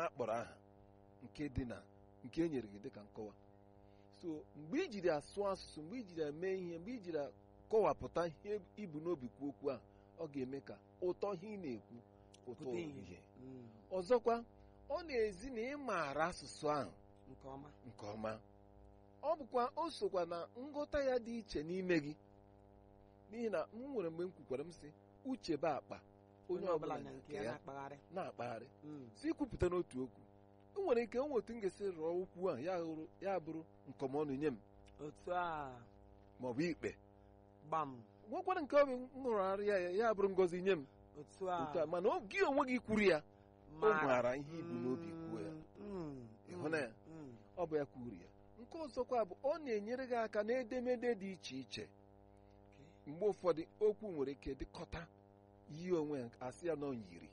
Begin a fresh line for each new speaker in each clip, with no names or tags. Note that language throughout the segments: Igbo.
akpọrọ aha nke dị na nke e nyere gị dịka nkọwa so mgbe i jiri asụ asụsụ mgbe i jiri eme ihe mgbe i jiri kọwapụta ihe ibu n'obi kwuo okwu a ọ ga-eme ka ụtọ ihe ị na-ekwu ụtọ
Pụta ìhè.
ihe
Mm,
ọzọkwa ọ na-ezi na ị maara asụsụ ahụ
nke ọma
nke ọma ọ bụkwa o sokwa na nghọta ya dị iche n'ime gị n'ihi na m nwere mgbe m kwukwara m sị uche bụ akpa onye ọbụla
na
na
nke
nke
ya
ya
na-akpagharị
na-akpagharị
Mm,
si ikwupụta n'otu okwu o nwere ike o otu m ga-esi rụọ okwu a ya hụrụ ya bụrụ nkọmọnụ nye m
otu a
maọbụ ikpe
gbam
nwekwara nke ọ bụ m hụrụgharịa ya ya bụrụ ngọzi nye m
otu a
otu a mana ọ- gị onwe gị kwuru ya o
mara.
maara ihe ibu n'obi kwuo ya
Mm,
Ịhụ na ya?
mm,
ọ bụ ya kwuru ya nke ọzọkwa bụ ọ na-enyere gị aka n'edemede dị iche iche
okay.
mgbe ụfọdụ okwu nwere ike dịkọta yi onwe ya asị ya nọ yiri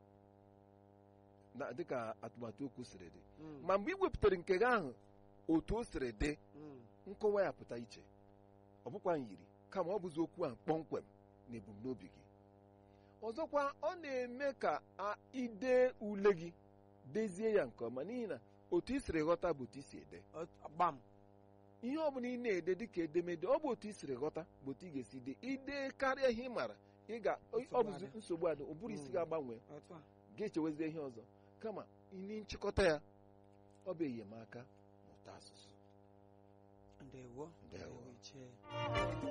na dịka atụmatụ okwu siri dị
Mm,
ma mgbe ị wepụtara nke gị ahụ otu o siri dị
mm,
nkọwa ya pụta iche ọ bụkwa nyiri kama ọ bụzi okwu ahụ kpọmkwem na ebumnobi gị ọzọkwa ọ na-eme ka a- ide ule gị dezie ya nke ọma n'ihi na otu i siri ghọta bụ otu i si ede
ot- gbam
ihe ọ bụla ị na-ede dịka edemede ọ bụ otu i siri ghọta bụ otu ị ga-esi de ide karịa ihe ị mara ị ga ọ
Nsogbu
bụzi
adị.
nsogbu adị ụbụrụ isi
Mm.
ga-agbanwe
otu a
ga-echewezie ihe ọzọ kama ịnị nchịkọta ya ọ bụ enyemaka n'ụtọ asụsụ
ndewo
Ndewo.
ichie